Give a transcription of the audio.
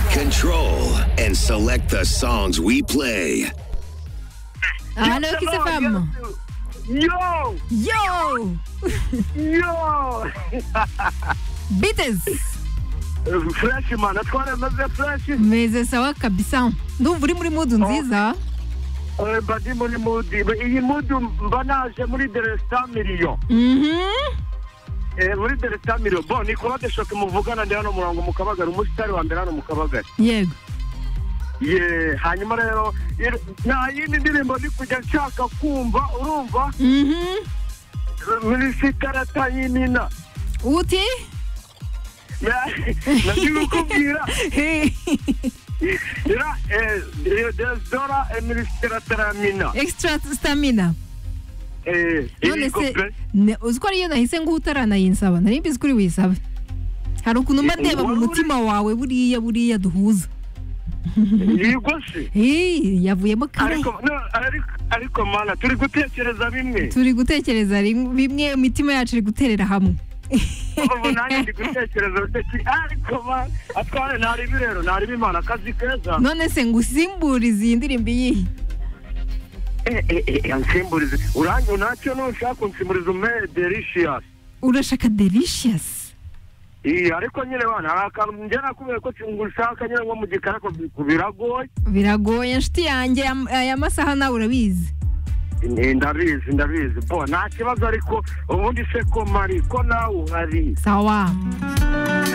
Control and select the songs we play. Alors, qu'est-ce que c'est, femme? Yo! Yo! Yo! Beatles! Fresh, mano. Agora, mas é fresh. Mas essa é cabeção. Não vri muri mudo diz, ó. Badi muri mudi. Iyi mudu mbanaje muri deresta miliyo. Mhm. Eh, muri deresta miliyo. Bo, Nicolade Shock muvugana ndi hano murango mu Kabagari. Umusitari wa mbere hano mu Kabagari. Yego. Ye, hanyuma rero ir- nta yindi ndirimbo ndi kujya nshaka kumva urumva Mhm. milisitarata yinina Uti? nabikubwira Hey. Era eh, eh, Desdora e Ministratramina. Extra stamina. Eh, None irigo se pe- ne- uzi ko ariyo nahise nguha utarayinsaba nari mbizi ko uri buyisaba hari ukuntu mba Eh, ndeba mu wari uri- mutima wawe buriya buriya duhuza irigo se. Hey, yavuyemo kare Ariko no, ariko- ariko mana turi gutekereza bimwe. turi gutekereza rim- bimwe imitima yacu iri guterera hamwe Ubu nanjye ndi gutekereza udaki- ariko mana atware ntari birero ntari bimana akazi keza. none se ngusimburize iyi ndirimbo iyihe Eh, eh, eh, ansimburize uranyo ntacyo nushaka unsimburize ume delicious. urashaka delicious Iyi ariko nyine bana hari akantu njye nakubwiye ko ngushaka nyine nko mu gikari ariko biragoye. biragoye nshuti yanjye am- aya masaha nawe urabizi Eh, ndabizi ndabizi bo nta kibazo ariko ubundi se ko mari ko nawe uhari sawa